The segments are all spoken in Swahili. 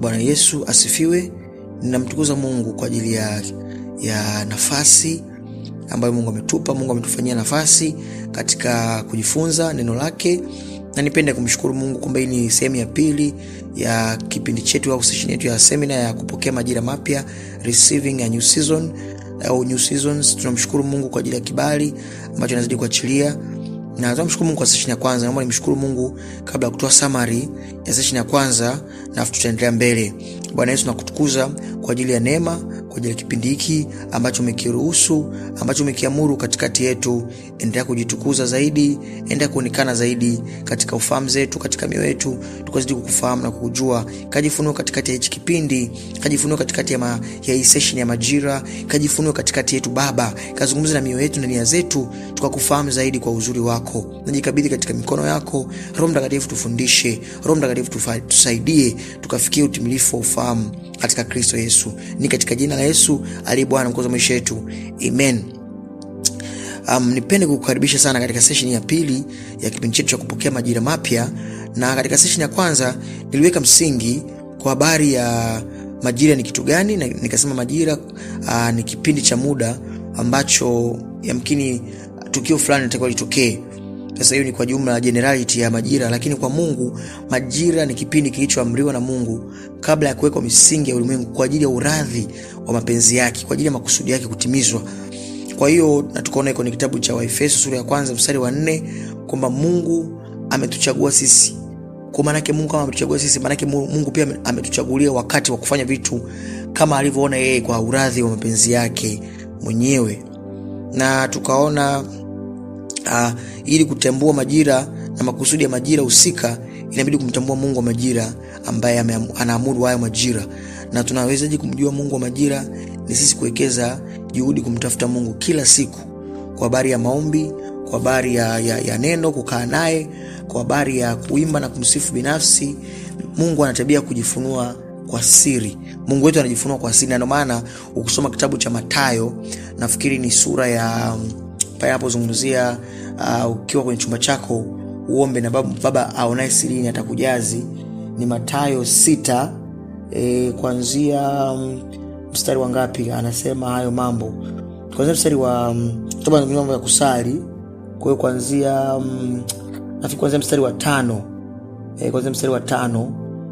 bwana yesu asifiwe ninamtukuza mungu kwa ajili ya, ya nafasi ambayo mungu ametupa mungu ametufanyia nafasi katika kujifunza neno lake na nipende kumshukuru mungu kwamba hii ni sehemu ya pili ya kipindi chetu au session yetu ya semina ya kupokea majira mapya receiving a new season au new seasons tunamshukuru mungu kwa ajili ya kibali ambacho anazidi kuachilia na tunamshukuru mungu kwa session ya kwanza naomba nimshukuru mungu kabla ya kutoa summary ya session ya kwanza na tutaendelea mbele bwana yesu nakutukuza kwa ajili ya neema kwa ajili ya kipindi hiki ambacho umekiruhusu ambacho umekiamuru katikati yetu endelea kujitukuza zaidi endelea kuonekana zaidi katika ufahamu zetu katika mioyo yetu tukazidi kukufahamu na kukujua kajifunua katikati ya hichi kipindi kajifunua katikati ya, ma, ya hii session ya majira kajifunua katikati yetu baba kazungumza na mioyo yetu na nia zetu tukakufahamu zaidi kwa uzuri wako najikabidhi katika mikono yako roho mtakatifu tufundishe roho mtakatifu tusaidie tukafikia utimilifu wa ufahamu katika kristo yesu ni katika jina la yesu aliye bwana mkozi wa maisha yetu amen um, nipende kukukaribisha sana katika session ya pili ya kipindi chetu cha kupokea majira mapya na katika session ya kwanza niliweka msingi kwa habari ya majira ni kitu gani na nikasema majira uh, ni kipindi cha muda ambacho yamkini tukio fulani natakiwa litokee sasa hiyo ni kwa jumla generality ya majira lakini kwa mungu majira ni kipindi kilichoamriwa na mungu kabla ya kuwekwa misingi ya ulimwengu kwa ajili ya uradhi wa mapenzi yake kwa ajili ya makusudi yake kutimizwa kwa hiyo na tukaona kwenye kitabu cha waefeso sura ya kwanza mstari wa nne kwamba mungu ametuchagua sisi kwa maanake mungu kama ametuchagua sisi maanake mungu pia ametuchagulia wakati wa kufanya vitu kama alivyoona yeye kwa uradhi wa mapenzi yake mwenyewe na tukaona uh, ili kutambua majira na makusudi ya majira husika inabidi kumtambua mungu wa majira ambaye anaamuru hayo majira na tunawezaji kumjua mungu wa majira ni sisi kuwekeza juhudi kumtafuta mungu kila siku kwa habari ya maombi kwa habari ya, ya, ya neno kukaa naye kwa habari ya kuimba na kumsifu binafsi mungu anatabia kujifunua kwa siri mungu wetu anajifunua kwa siri na ndio maana ukisoma kitabu cha matayo nafikiri ni sura ya pale anapozungumzia uh, ukiwa kwenye chumba chako uombe na baba, baba aonaye sirini atakujazi ni matayo sita e, kuanzia um, mstari wa ngapi anasema hayo mambo kwanzia mstari wa um, mambo ya kusali kwa hiyo kuanzia um, nafikiri kuanzia mstari wa tano e, kuanzia mstari wa tano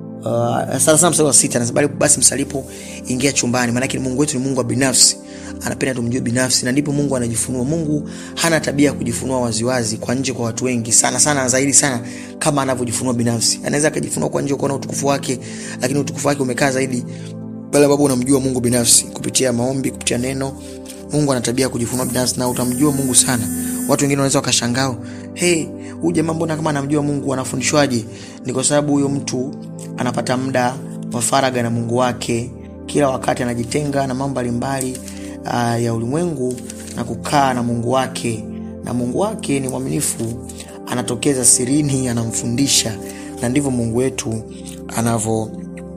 Uh, sana sana mstari wa sita anasema basi msalipo ingia chumbani maanake mungu wetu ni mungu wa binafsi anapenda tumjue binafsi na ndipo mungu anajifunua mungu hana tabia ya kujifunua waziwazi kwa nje kwa watu wengi sana sana zaidi sana kama anavyojifunua binafsi anaweza akajifunua kwa nje ukaona utukufu wake lakini utukufu wake umekaa zaidi pale ambapo unamjua mungu binafsi kupitia maombi kupitia neno mungu ana tabia ya kujifunua binafsi na utamjua mungu sana watu wengine wanaweza wakashangao hey, huu jamaa mbona kama anamjua mungu anafundishwaje ni kwa sababu huyo mtu anapata muda wa faraga na mungu wake kila wakati anajitenga na mambo mbalimbali uh, ya ulimwengu na kukaa na mungu wake na mungu wake ni mwaminifu anatokeza sirini anamfundisha na ndivyo mungu wetu anavyo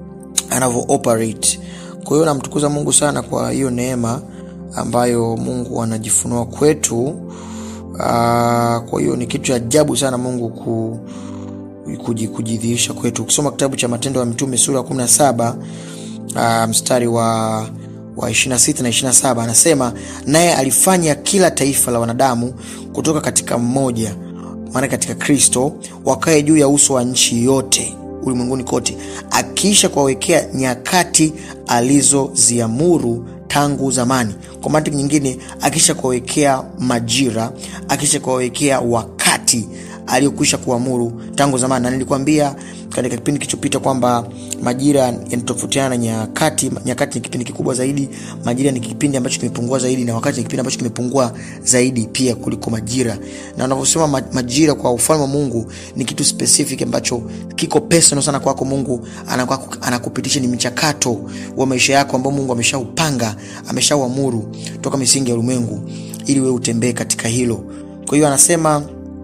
anavyo operate kwa hiyo namtukuza mungu sana kwa hiyo neema ambayo mungu anajifunua kwetu uh, kwa hiyo ni kitu cha ajabu sana mungu ku kujidhihirisha kwetu ukisoma kitabu cha matendo ya mitume sura ya 17 uh, mstari wa wa 26 na 27 anasema naye alifanya kila taifa la wanadamu kutoka katika mmoja maana katika kristo wakae juu ya uso wa nchi yote ulimwenguni kote akiisha kuwawekea nyakati alizoziamuru tangu zamani kwa mantiki nyingine akisha kuwawekea majira akisha kuwawekea wakati aliyokwisha kuamuru tangu zamani na nilikwambia katika kipindi kilichopita kwamba majira yanatofautiana na nyakati nyakati ni kipindi kikubwa zaidi majira ni kipindi ambacho kimepungua zaidi na wakati ni kipindi ambacho kimepungua zaidi pia kuliko majira na unavyosema majira kwa ufalme wa mungu ni kitu specific ambacho kiko personal sana kwako mungu anakupitisha ni mchakato wa maisha yako ambao mungu ameshaupanga ameshauamuru toka misingi ya ulimwengu ili wewe utembee katika hilo kwa hiyo anasema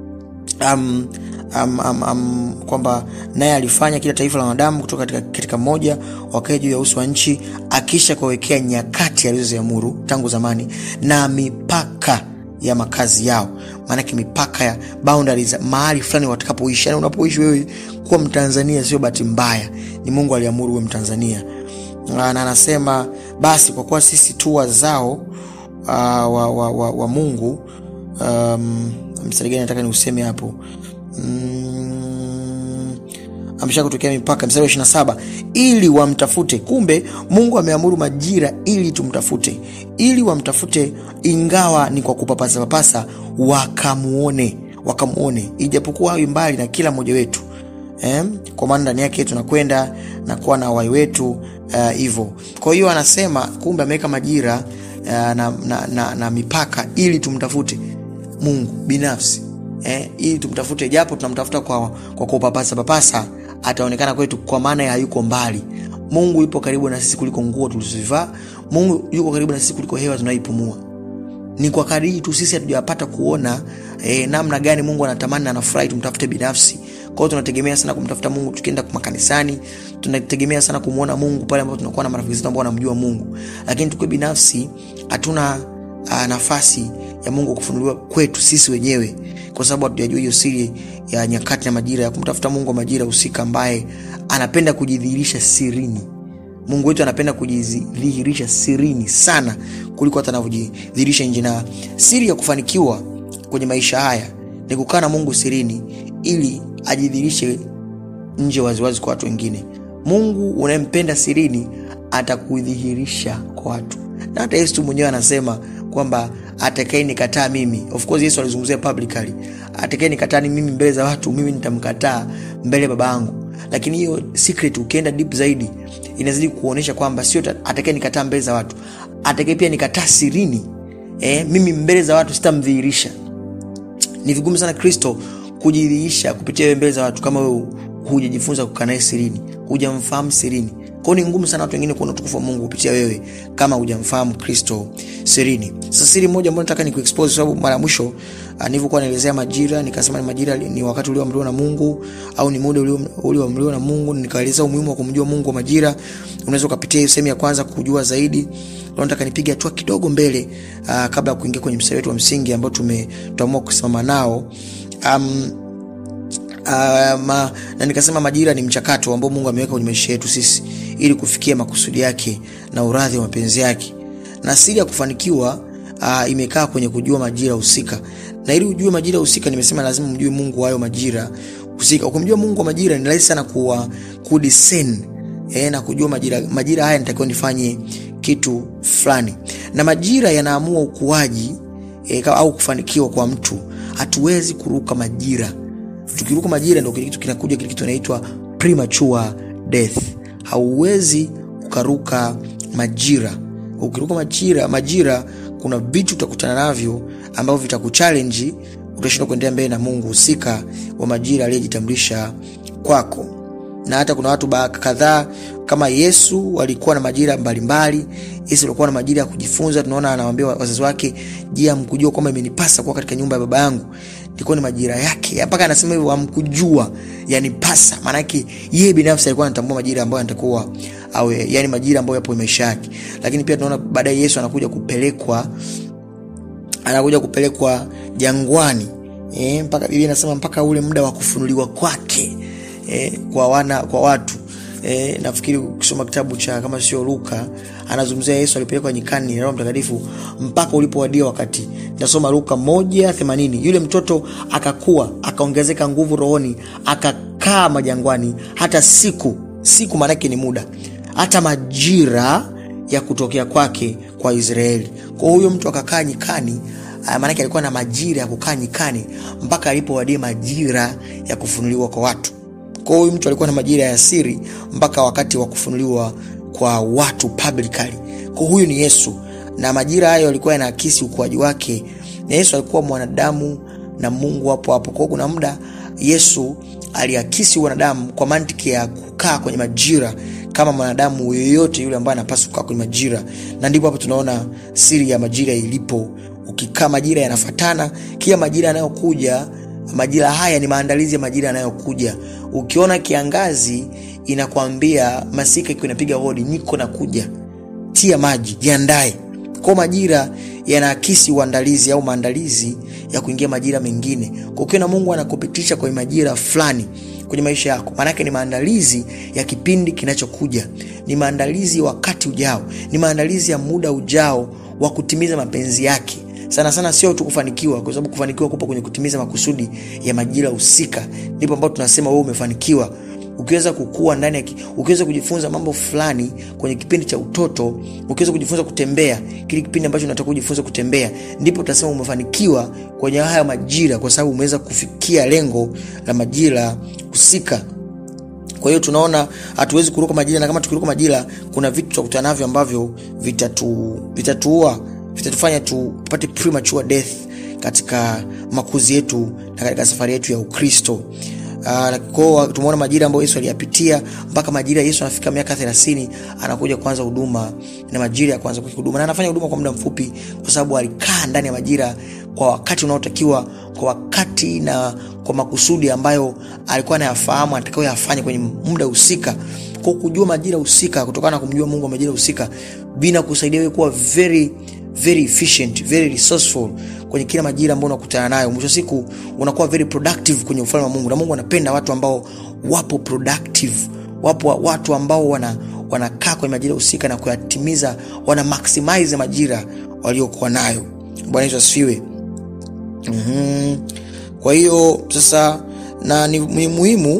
um, um, um, um, kwamba naye alifanya kila taifa la wanadamu kutoka katika, katika moja wakae juu ya uso wa nchi akisha kuwawekea nyakati alizoziamuru tangu zamani na mipaka ya makazi yao maanake mipaka ya boundaries mahali fulani watakapoishi yani unapoishi wewe kuwa mtanzania sio bahati mbaya ni mungu aliamuru uwe mtanzania na anasema basi kwa kuwa sisi tu wazao uh, wa, wa, wa, wa mungu um, mstari gani nataka niuseme hapo mm, amesha kutokea mipaka mstari wa ishiri na saba ili wamtafute kumbe mungu ameamuru majira ili tumtafute ili wamtafute ingawa ni kwa kupapasapapasa wakamuone wakamuone ijapokuwa awi mbali na kila mmoja wetu eh? kwa maana ndani yake tunakwenda na kuwa na wai wetu hivo uh, kwa hiyo anasema kumbe ameweka majira uh, na, na, na, na mipaka ili tumtafute mungu binafsi eh? ili tumtafute japo tunamtafuta kwa, kwa kupapasa papasa ataonekana kwetu kwa maana ya yuko mbali mungu yupo karibu na sisi kuliko nguo tulizozivaa mungu yuko karibu na sisi kuliko hewa tunaipumua ni kwa kadiri tu sisi hatujapata kuona eh, namna gani mungu anatamani na anafurahi tumtafute binafsi kwao tunategemea sana kumtafuta mungu tukienda makanisani tunategemea sana kumwona mungu pale ambapo tunakuwa na marafiki zetu ambao wanamjua mungu lakini tukiwe binafsi hatuna uh, nafasi ya mungu kufunuliwa kwetu sisi wenyewe kwa sababu hatujajua hiyo siri ya nyakati na majira ya kumtafuta mungu wa majira husika ambaye anapenda kujidhihirisha sirini mungu wetu anapenda kujidhihirisha sirini sana kuliko hata anavyojidhihirisha nje na siri ya kufanikiwa kwenye maisha haya ni kukaa na mungu sirini ili ajidhihirishe nje waziwazi kwa watu wengine mungu unayempenda sirini atakudhihirisha kwa watu na hata yesu mwenyewe anasema kwamba atakae nikataa mimi of course yesu alizungumzia publicly atakae nikataa ni mimi mbele za watu mimi nitamkataa mbele ya baba yangu lakini hiyo secret ukienda deep zaidi inazidi kuonyesha kwamba sio atakae nikataa mbele za watu atakae pia nikataa sirini eh, mimi mbele za watu sitamdhihirisha ni vigumu sana kristo kujidhihirisha kupitia wewe mbele za watu kama wewe hujajifunza kukaa naye sirini hujamfahamu sirini kwao ni ngumu sana watu wengine kuona utukufu wa mungu kupitia wewe kama hujamfahamu kristo sirini sasa siri moja ambayo nataka nikuexpose sababu mara ya mwisho uh, nilivyokuwa naelezea majira nikasema ni majira ni wakati ulioamriwa na mungu au ni muda ulioamriwa na mungu nikaelezea umuhimu wa kumjua mungu wa majira unaweza ukapitia hiyo sehemu ya kwanza kujua zaidi leo nataka nipige hatua kidogo mbele uh, kabla ya kuingia kwenye mstari wetu wa msingi ambao tumeamua kusimama nao um, Uh, ma, na nikasema majira ni mchakato ambao mungu ameweka kwenye maisha yetu sisi ili kufikia makusudi yake na uradhi wa mapenzi yake na siri ya kufanikiwa uh, imekaa kwenye kujua majira husika na ili ujue majira husika nimesema lazima mjue mungu hayo majira husika ukimjua mungu wa majira ni rahisi sana kuwa kudisen e, na kujua majira majira haya nitakiwa nifanye kitu fulani na majira yanaamua ukuaji e, au kufanikiwa kwa mtu hatuwezi kuruka majira tukiruka majira ndo kile kitu kinakuja kile kitu inaitwa premature death hauwezi ukaruka majira ukiruka majira majira kuna vitu utakutana navyo ambavyo vitakuchalenji utashindwa kuendelea mbele na mungu husika wa majira aliyejitambulisha kwako na hata kuna watu kadhaa kama yesu walikuwa na majira mbalimbali yesu alikuwa na majira ya kujifunza tunaona anawambia wazazi wake je amkujua kwamba imenipasa kuwa katika nyumba ya baba yangu ilikuwa ni majira yake mpaka anasema hivyo amkujua yanipasa maanake yeye binafsi alikuwa anatambua majira ambayo anatakuwa awe yani majira ambayo yapo maisha yake lakini pia tunaona baadaye yesu anakuja kupelekwa anakuja kupelekwa jangwani e, mpaka biblia inasema mpaka ule muda wa kufunuliwa kwake e, kwa wana kwa watu e, nafikiri ukisoma kitabu cha kama sio luka anazungumzia yesu alipelekwa nyikani na roho mtakatifu mpaka ulipowadia wakati nasoma luka moja themanini yule mtoto akakuwa akaongezeka nguvu rohoni akakaa majangwani hata siku siku maanake ni muda hata majira ya kutokea kwake kwa israeli kwa huyo mtu akakaa nyikani maanake alikuwa na majira ya kukaa nyikani mpaka alipowadia majira ya kufunuliwa kwa watu kwa huyu mtu alikuwa na majira ya siri mpaka wakati wa kufunuliwa kwa watu publicly kwa huyu ni yesu na majira hayo alikuwa yanaakisi ukuaji wake na yesu alikuwa mwanadamu na mungu hapo hapo kwao kuna muda yesu aliakisi wanadamu kwa mantiki ya kukaa kwenye majira kama mwanadamu yoyote yule ambaye anapaswa kukaa kwenye majira na ndipo hapo tunaona siri ya majira ilipo ukikaa majira yanafatana kila majira yanayokuja majira haya ni maandalizi ya majira yanayokuja ukiona kiangazi inakwambia masika ikiwa inapiga hodi niko na kuja tia maji jiandae kwa majira yanaakisi uandalizi au maandalizi ya kuingia majira mengine. Kwa ukiona Mungu anakupitisha kwenye majira fulani kwenye maisha yako, maanake ni maandalizi ya kipindi kinachokuja, ni maandalizi ya wakati ujao, ni maandalizi ya muda ujao wa kutimiza mapenzi yake sana sana, sio tu kufanikiwa, kwa sababu kufanikiwa kupo kwenye kutimiza makusudi ya majira husika. Ndipo ambapo tunasema wewe umefanikiwa ukiweza kukua ndani ya, ukiweza kujifunza mambo fulani kwenye kipindi cha utoto, ukiweza kujifunza kutembea, kile kipindi ambacho unataka kujifunza kutembea, ndipo utasema umefanikiwa kwenye haya majira, kwa sababu umeweza kufikia lengo la majira husika. Kwa hiyo tunaona hatuwezi kuruka majira, na kama tukiruka majira, kuna vitu tutakutana navyo ambavyo vitatu vitatuua vitatufanya tupate premature death katika makuzi yetu na katika safari yetu ya Ukristo. Uh, tumeona majira ambayo Yesu aliyapitia mpaka majira Yesu anafika miaka 30 anakuja kuanza huduma na majira ya kuanza kuhuduma, na anafanya huduma kwa muda mfupi, kwa sababu alikaa ndani ya majira kwa wakati unaotakiwa, kwa wakati na kwa makusudi ambayo alikuwa anayafahamu anatakiwa yafanye kwenye muda husika. Kwa kujua majira husika, kutokana na kumjua Mungu wa majira husika, bina kusaidia wewe kuwa very very efficient, very resourceful kwenye kila majira ambayo unakutana nayo. Mwisho siku unakuwa very productive kwenye ufalme wa Mungu, na Mungu anapenda watu ambao wapo productive, wapo watu ambao wana wanakaa kwenye majira husika na kuyatimiza, wana maximize majira waliokuwa nayo. Bwana Yesu asifiwe. Mm-hmm. Kwa hiyo sasa, na ni, ni muhimu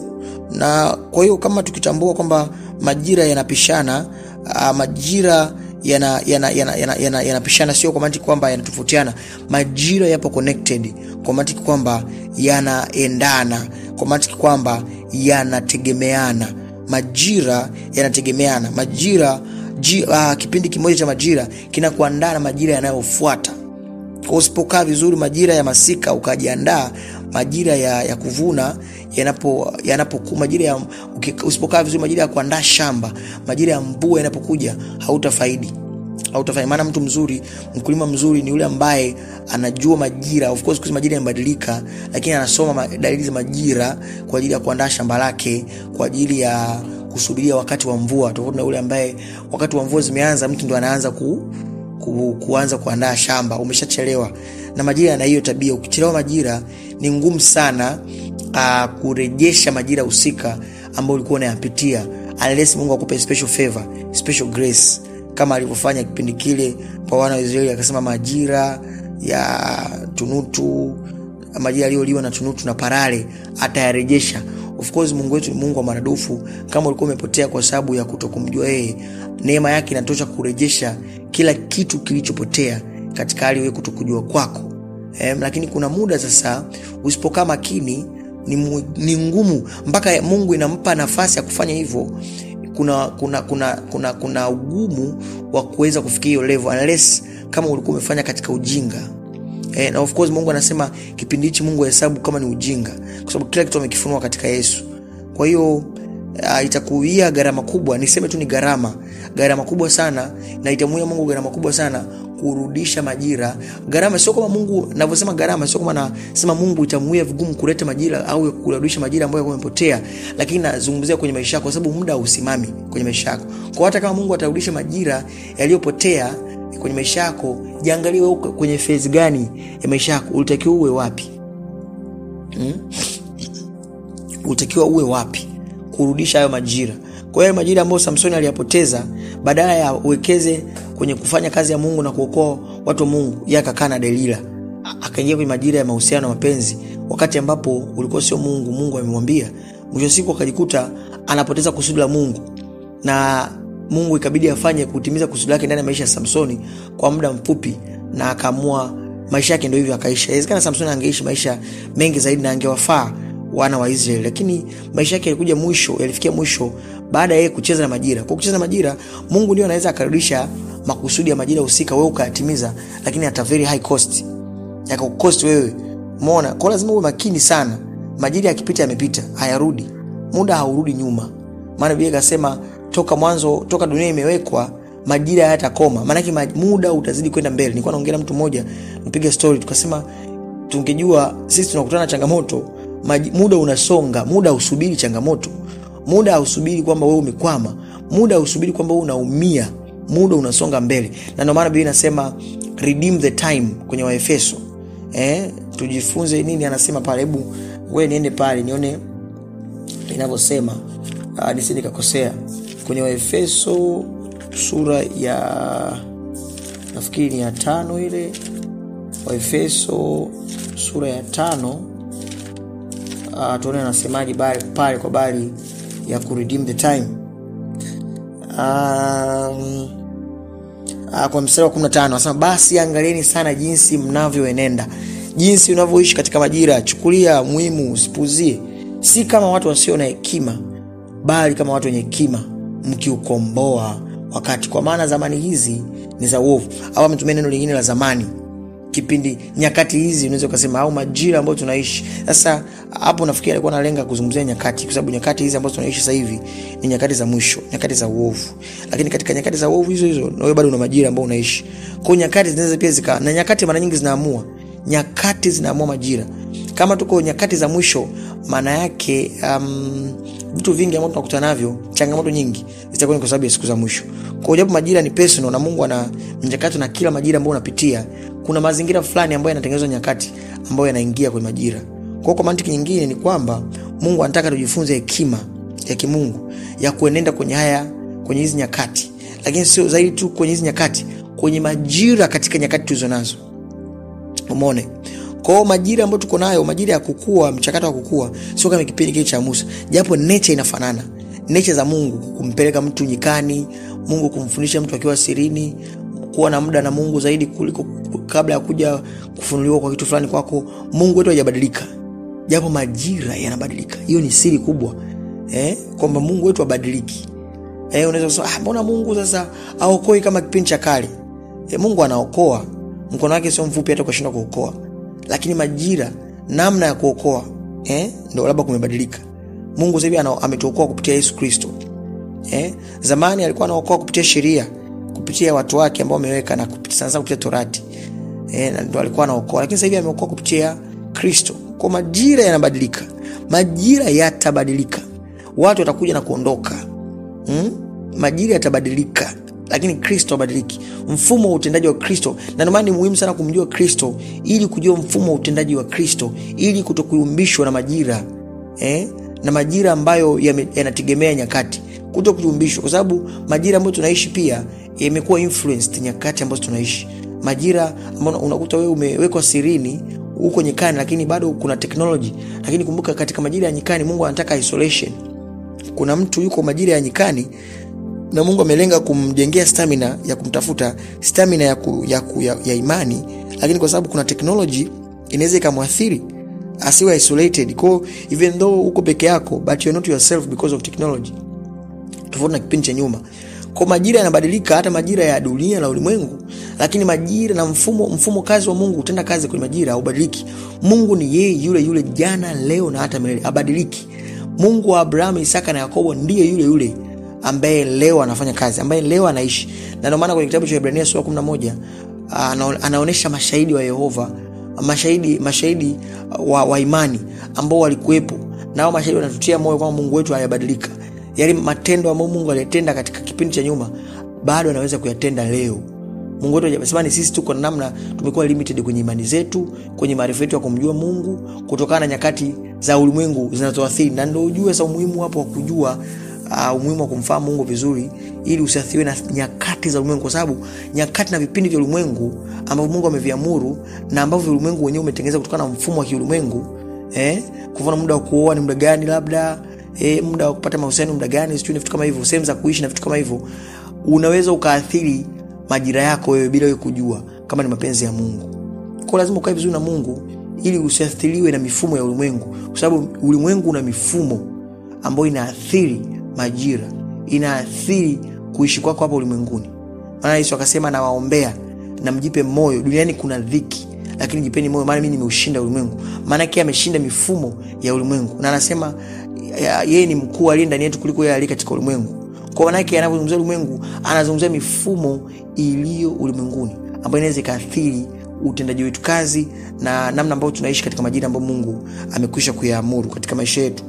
na kwa hiyo kama tukitambua kwamba majira yanapishana, uh, majira yanapishana yana, yana, yana, yana sio kwa mantiki kwamba yanatofautiana. Majira yapo connected kwa mantiki kwamba yanaendana, kwa mantiki kwamba yanategemeana. Majira yanategemeana. Majira ji, uh, kipindi kimoja cha majira kinakuandaa na majira yanayofuata. Kwa usipokaa vizuri majira ya masika ukajiandaa majira ya, ya kuvuna yanapo yanapo majira ya usipokaa vizuri majira ya kuandaa shamba, majira ya mvua yanapokuja, hautafaidi hautafaidi. Maana mtu mzuri, mkulima mzuri ni yule ambaye anajua majira. Of course majira yanabadilika, lakini anasoma dalili za majira kwa ajili ya kuandaa shamba lake, kwa ajili ya kusubiria wakati wa mvua, tofauti na yule ambaye wakati wa mvua zimeanza, mtu ndo anaanza ku Ku, kuanza kuandaa shamba, umeshachelewa. Na majira yana hiyo tabia, ukichelewa majira ni ngumu sana uh, kurejesha majira husika ambayo ulikuwa unayapitia, unless Mungu akupe special favor, special grace, kama alivyofanya kipindi kile kwa wana wa Israeli, akasema majira ya tunutu, majira yaliyoliwa na tunutu na parare atayarejesha. Of course Mungu wetu ni Mungu wa maradufu. Kama ulikuwa umepotea kwa sababu ya kutokumjua yeye, neema yake inatosha kurejesha kila kitu kilichopotea katika hali wewe kutokujua kwako. Eh, lakini kuna muda sasa usipokaa makini ni, ni ngumu mpaka Mungu inampa nafasi ya kufanya hivyo. Kuna kuna kuna kuna kuna ugumu wa kuweza kufikia hiyo level unless kama ulikuwa umefanya katika ujinga. Eh, na of course Mungu anasema kipindi hichi Mungu ahesabu kama ni ujinga, kwa sababu kila kitu amekifunua katika Yesu. Kwa hiyo uh, itakuia gharama kubwa, niseme tu ni gharama, gharama kubwa sana, na itamuia Mungu gharama kubwa sana kurudisha majira. Gharama sio kama Mungu ninavyosema gharama, sio kama nasema Mungu itamuia vigumu kuleta majira au kurudisha majira ambayo yamepotea, lakini nazungumzia kwenye maisha yako, kwa sababu muda hausimami kwenye maisha yako. Kwa hata kama Mungu atarudisha majira yaliyopotea kwenye maisha yako, jiangalie wewe kwenye phase gani ya maisha yako, ulitakiwa uwe wapi? hmm? ulitakiwa uwe wapi kurudisha hayo majira. Kwa hiyo majira ambayo Samsoni aliyapoteza, badala ya uwekeze kwenye kufanya kazi ya Mungu na kuokoa watu wa Mungu, yeye akakaa na Delila, akaingia kwenye majira ya mahusiano na mapenzi, wakati ambapo ulikuwa sio Mungu. Mungu amemwambia. Mwisho siku akajikuta anapoteza kusudi la Mungu, na Mungu ikabidi afanye kutimiza kusudi lake ndani ya maisha ya Samsoni kwa muda mfupi, na akaamua maisha yake ndio hivyo akaisha. Inawezekana Samsoni angeishi maisha mengi zaidi na angewafaa wana wa Israeli, lakini maisha yake yalikuja mwisho, yalifikia mwisho baada ya yeye kucheza na majira. Kwa kucheza na majira, Mungu ndio anaweza akarudisha makusudi ya majira husika, wewe ukayatimiza, lakini at a very high cost, yakakukost wewe. Umeona? Kwa lazima uwe makini sana. Majira yakipita, yamepita, hayarudi. Muda haurudi nyuma, maana Biblia ikasema toka mwanzo, toka dunia imewekwa majira hayatakoma. Maanake muda utazidi kwenda mbele. Nilikuwa naongea na mtu mmoja, nipiga story, tukasema tungejua sisi tunakutana na changamoto muda unasonga, muda hausubiri changamoto, muda hausubiri kwamba wewe umekwama, muda hausubiri kwamba wewe unaumia, muda unasonga mbele. Na ndio maana Biblia inasema redeem the time kwenye waefeso eh, tujifunze nini anasema pale hebu we niende pale nione inavyosema uh, nisi nikakosea kwenye waefeso sura ya nafikiri ni ya tano ile waefeso sura ya tano uh, tuone anasemaji pale kwa bali ya kuredeem the time um, uh, kwa mstari wa 15 anasema basi angalieni sana jinsi mnavyoenenda jinsi unavyoishi katika majira chukulia muhimu usipuzie si kama watu wasio na hekima bali kama watu wenye hekima mkiukomboa wakati kwa maana zamani hizi ni za uovu au ametumia neno lingine la zamani kipindi nyakati hizi unaweza ukasema au majira ambayo tunaishi sasa hapo nafikiri alikuwa analenga kuzungumzia nyakati kwa sababu nyakati hizi ambazo tunaishi sasa hivi ni nyakati za mwisho nyakati za uovu lakini katika nyakati za uovu hizo hizo nawe bado una majira ambao unaishi kwao nyakati zinaweza pia zika na nyakati mara nyingi zinaamua nyakati zinaamua majira kama tuko nyakati za mwisho maana yake um, vitu vingi ambavyo tunakutana navyo changamoto nyingi zitakuwa ni kwa sababu ya siku za mwisho kwa japo majira ni personal na mungu ana mchakato na kila majira ambayo unapitia kuna mazingira fulani ambayo yanatengenezwa nyakati ambayo yanaingia kwenye majira kwao kwa mantiki nyingine ni kwamba mungu anataka tujifunze hekima ya kimungu ya kuenenda kwenye haya kwenye hizi nyakati lakini sio zaidi tu kwenye hizi nyakati kwenye majira katika nyakati tulizo nazo umone kwao majira ambayo tuko nayo majira ya kukua mchakato wa kukua sio kama kipindi kile cha musa japo nature inafanana nature za mungu kumpeleka mtu nyikani mungu kumfundisha mtu akiwa sirini kuwa na muda na mungu zaidi kuliko kabla ya kuja kufunuliwa kwa kitu fulani kwako mungu wetu hajabadilika japo majira yanabadilika hiyo ni siri kubwa eh? kwamba mungu wetu abadiliki eh, unaweza kusema ah, mbona mungu sasa aokoi kama kipindi cha kale eh, mungu anaokoa mkono wake sio mfupi hata ukashindwa kuokoa lakini majira namna ya kuokoa eh, ndo labda kumebadilika mungu sahivi ametuokoa kupitia yesu kristo eh, zamani alikuwa anaokoa kupitia sheria kupitia watu wake ambao ameweka na kupitia, sana kupitia torati eh, ndo alikuwa anaokoa lakini sahivi ameokoa kupitia kristo kwa majira yanabadilika majira yatabadilika watu watakuja na kuondoka hmm? majira yatabadilika lakini kristo abadiliki mfumo wa utendaji wa kristo na ndomana ni muhimu sana kumjua kristo ili kujua mfumo wa utendaji wa kristo ili kutokuyumbishwa na majira eh? na majira ambayo yanategemea ya nyakati kuto kuyumbishwa kwa sababu majira ambayo tunaishi pia yamekuwa influenced nyakati ambazo tunaishi majira ambayo unakuta wewe umewekwa sirini huko nyikani lakini bado kuna technology lakini kumbuka katika majira ya nyikani mungu anataka isolation kuna mtu yuko majira ya nyikani na mungu amelenga kumjengea stamina ya kumtafuta stamina ya, ku, ya, ku, ya, ya imani lakini kwa sababu kuna teknoloji inaweza ikamwathiri asiwe isolated ko even though uko peke yako but you're not yourself because of technology tofauti na kipindi cha nyuma kwa majira yanabadilika hata majira ya dunia na ulimwengu lakini majira na mfumo mfumo kazi wa mungu utenda kazi kwenye majira haubadiliki mungu ni yeye yule yule jana leo na hata milele abadiliki mungu wa abrahamu isaka na yakobo ndiye yule yule ambaye leo anafanya kazi ambaye leo anaishi na ndio maana kwenye kitabu cha ibrania sura 11 anaonyesha mashahidi wa yehova mashahidi mashahidi wa, wa imani ambao walikuwepo nao mashahidi wanatutia moyo kwamba mungu wetu hayabadilika yale matendo ambayo mungu aliyatenda katika kipindi cha nyuma bado anaweza kuyatenda leo mungu wetu ajasemani sisi tuko na namna tumekuwa limited kwenye imani zetu kwenye maarifa yetu ya kumjua mungu kutokana na nyakati za ulimwengu zinazoathiri na ndo ujue sa umuhimu hapo wa kujua uh, umuhimu wa kumfahamu mungu vizuri ili usiathiriwe na nyakati za ulimwengu kwa sababu nyakati na vipindi vya ulimwengu ambavyo mungu ameviamuru na ambavyo ulimwengu wenyewe umetengeneza kutokana na mfumo wa kiulimwengu eh? kufana muda wa kuoa ni muda gani labda eh, muda wa kupata mahusiano muda gani sijui vitu kama hivyo sehemu za kuishi na vitu kama hivyo unaweza ukaathiri majira yako wewe bila wewe kujua kama ni mapenzi ya mungu kwao lazima ukae vizuri na mungu ili usiathiriwe na mifumo ya ulimwengu kwa sababu ulimwengu una mifumo ambayo inaathiri majira inaathiri kuishi kwako hapa ulimwenguni maana yesu akasema nawaombea na mjipe moyo duniani kuna dhiki lakini jipeni moyo maana mi nimeushinda ulimwengu maanake ameshinda mifumo ya ulimwengu na anasema yeye ni mkuu aliye ndani yetu kuliko yeye aliye katika ulimwengu kwa manake anavyozungumzia ulimwengu anazungumzia mifumo iliyo ulimwenguni ambayo inaweza ikaathiri utendaji wetu kazi na namna ambayo tunaishi katika majira ambayo mungu amekwisha kuyaamuru katika maisha yetu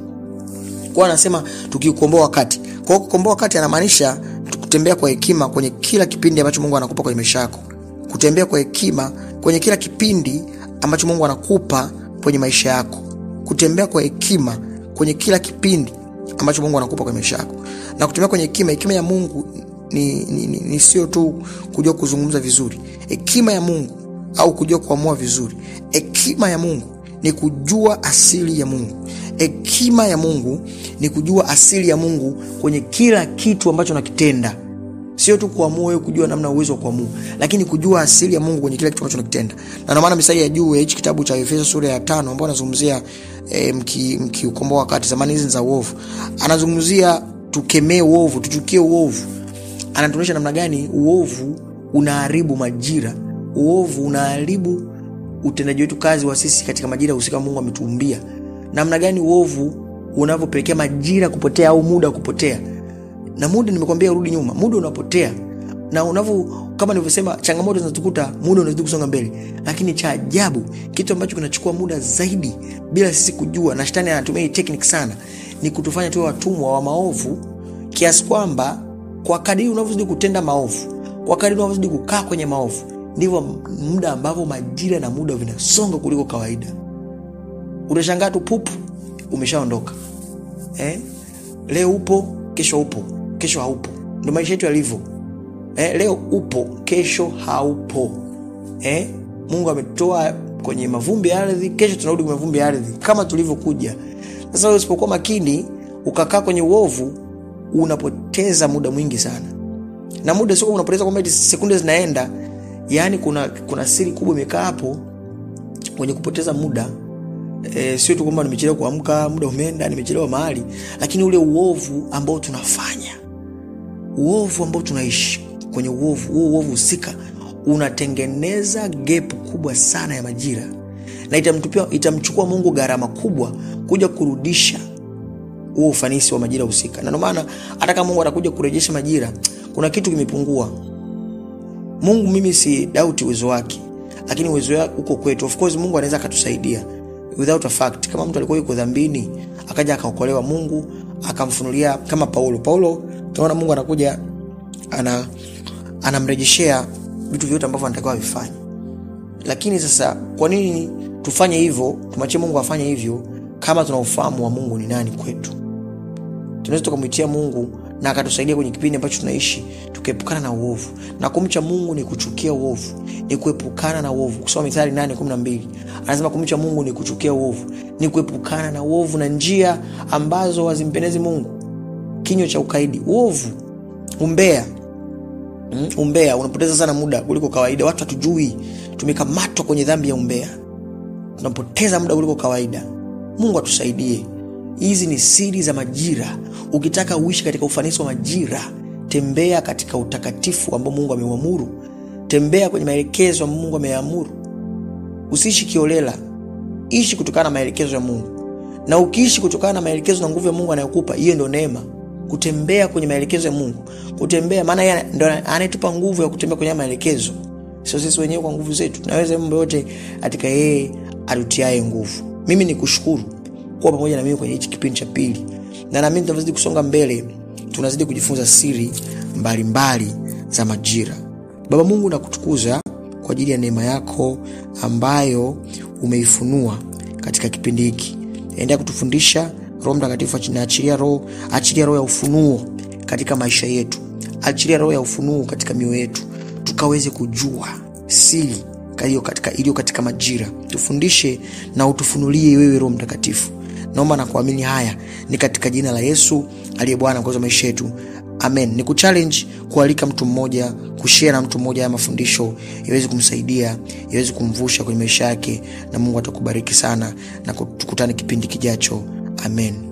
kwa anasema tukiukomboa wakati kwa kukomboa wakati anamaanisha kutembea kwa hekima kwenye kila kipindi ambacho mungu anakupa kwenye maisha yako kutembea kwa hekima kwenye kila kipindi ambacho mungu anakupa kwenye maisha yako kutembea kwa hekima kwenye kila kipindi ambacho mungu anakupa kwenye maisha yako na kutembea kwenye hekima hekima ya mungu ni, ni, ni, ni sio tu kujua kuzungumza vizuri hekima ya mungu au kujua kuamua vizuri hekima ya mungu ni kujua asili ya mungu hekima ya mungu ni kujua asili ya mungu kwenye kila kitu ambacho nakitenda sio tu kuamua wewe kujua namna uwezo wa kuamua lakini kujua asili ya mungu kwenye kila kitu ambacho nakitenda na ndio maana misali ya juu ya hichi kitabu cha efeso sura ya tano ambao anazungumzia e, mkiukomboa mki wakati zamani hizi za uovu anazungumzia tukemee uovu tuchukie uovu anatuonyesha namna gani uovu unaharibu majira uovu unaharibu utendaji wetu kazi wa sisi katika majira husika mungu ametuumbia namna gani uovu unavyopelekea majira kupotea au muda kupotea na muda nimekwambia urudi nyuma muda unapotea na unavyo kama nilivyosema changamoto zinatukuta muda unazidi kusonga mbele lakini cha ajabu kitu ambacho kinachukua muda zaidi bila sisi kujua na shetani anatumia hii technique sana ni kutufanya tuwe watumwa wa maovu kiasi kwamba kwa kadiri unavyozidi kutenda maovu kwa kadiri unavyozidi kukaa kwenye maovu ndivyo muda ambavyo majira na muda vinasonga kuliko kawaida utashangaa tu pupu umeshaondoka eh? leo upo kesho upo kesho haupo ndo maisha yetu yalivyo eh? leo upo kesho haupo eh? mungu ametoa kwenye mavumbi ya ardhi kesho tunarudi kwenye mavumbi ya ardhi kama tulivyokuja sasa usipokuwa makini ukakaa kwenye uovu unapoteza muda mwingi sana na muda sio unapoteza kwamba sekunde zinaenda yaani kuna kuna siri kubwa imekaa hapo kwenye kupoteza muda e, sio tu kwamba nimechelewa kuamka muda umeenda nimechelewa mahali lakini ule uovu ambao tunafanya uovu ambao tunaishi kwenye uovu huo uovu husika unatengeneza gap kubwa sana ya majira na itamtupia itamchukua mungu gharama kubwa kuja kurudisha huo ufanisi wa majira husika na ndomaana hata kama mungu atakuja kurejesha majira kuna kitu kimepungua mungu mimi si dauti uwezo wake lakini uwezo wake uko kwetu of course mungu anaweza akatusaidia without a fact kama mtu alikuwa yuko dhambini akaja akaokolewa mungu akamfunulia kama paulo paulo tunaona mungu anakuja ana anamrejeshea vitu vyote ambavyo anatakiwa avifanye lakini sasa kwa nini tufanye hivyo tumachie mungu afanye hivyo kama tuna ufahamu wa mungu ni nani kwetu tunaweza tukamwitia mungu na akatusaidia kwenye kipindi ambacho tunaishi tukaepukana na uovu na kumcha mungu ni kuchukia uovu ni kuepukana na uovu kusoma mithali 812 anasema kumcha mungu ni kuchukia uovu ni kuepukana na uovu na njia ambazo hazimpendezi mungu kinywa cha ukaidi uovu umbea mm, umbea unapoteza sana muda kuliko kawaida watu hatujui tumekamatwa kwenye dhambi ya umbea tunapoteza muda kuliko kawaida mungu atusaidie hizi ni siri za majira ukitaka uishi katika ufanisi wa majira tembea katika utakatifu ambao mungu ameuamuru tembea kwenye maelekezo ambayo mungu ameyaamuru usiishi kiolela ishi kutokana na maelekezo ya mungu na ukiishi kutokana na maelekezo na nguvu ya mungu anayokupa hiyo ndo neema kutembea kwenye maelekezo ya mungu kutembea maana yeye ndo anayetupa nguvu ya kutembea kwenye maelekezo sio sisi wenyewe kwa nguvu zetu tunaweza mambo yote katika yeye atutiae nguvu mimi ni kushukuru kuwa pamoja na mimi kwenye hichi kipindi cha pili na naamini tunavyozidi kusonga mbele tunazidi kujifunza siri mbalimbali mbali za majira baba mungu nakutukuza kwa ajili ya neema yako ambayo umeifunua katika kipindi hiki endelea kutufundisha roho mtakatifu naachilia roho achilia roho ya ufunuo katika maisha yetu achilia roho ya ufunuo katika mioyo yetu tukaweze kujua siri iliyo katika, iliyo katika majira tufundishe na utufunulie wewe roho mtakatifu naomba na kuamini haya ni katika jina la yesu aliye bwana mkozi wa maisha yetu amen ni kuchallenge kualika mtu mmoja kushare na mtu mmoja haya mafundisho iwezi kumsaidia iwezi kumvusha kwenye maisha yake na mungu atakubariki sana na tukutane kipindi kijacho amen